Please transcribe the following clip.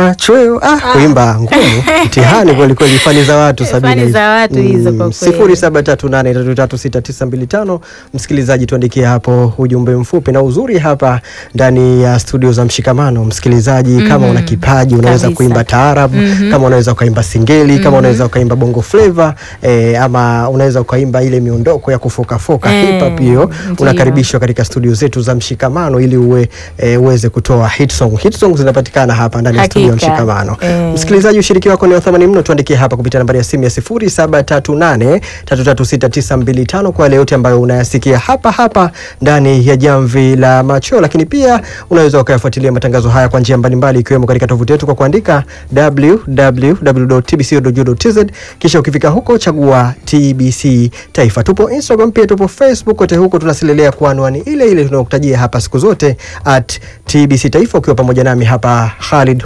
machweo ah, kuimba ngumu mtihani kweli kweli, fani za watu Fani sabini hizi. za watu hizo kwa kweli. sifuri saba tatu nane tatu tatu sita tisa mbili tano. Msikilizaji, tuandikie hapo ujumbe mfupi, na uzuri hapa ndani ya studio za Mshikamano, msikilizaji, kama una kipaji unaweza Kabisa. kuimba taarab, kama unaweza ukaimba singeli, kama unaweza ukaimba bongo flava eh, ama unaweza ukaimba ile miondoko ya kufokafoka Eh, hip hop hiyo, ndio. unakaribishwa katika studio zetu za Mshikamano ili uwe eh, uweze kutoa hit song. Hit song zinapatikana hapa ndani ya studio ya Hakika. Mshikamano. Eh. Msikilizaji, ushiriki wako ni wa thamani mno. Tuandikie hapa kupitia nambari ya simu ya 0738336925 kwa yale yote ambayo unayasikia hapa hapa ndani ya Jamvi la Macho, lakini pia unaweza ukayafuatilia matangazo haya kwa njia mbalimbali ikiwemo katika tovuti yetu kwa kuandika www.tbc.go.tz, kisha ukifika huko chagua TBC Taifa. Tupo Instagram pia tupo Facebook, kote huko tunasilelea kwa anwani ile ile tunayokutajia hapa siku zote at TBC Taifa, ukiwa pamoja nami hapa Khalid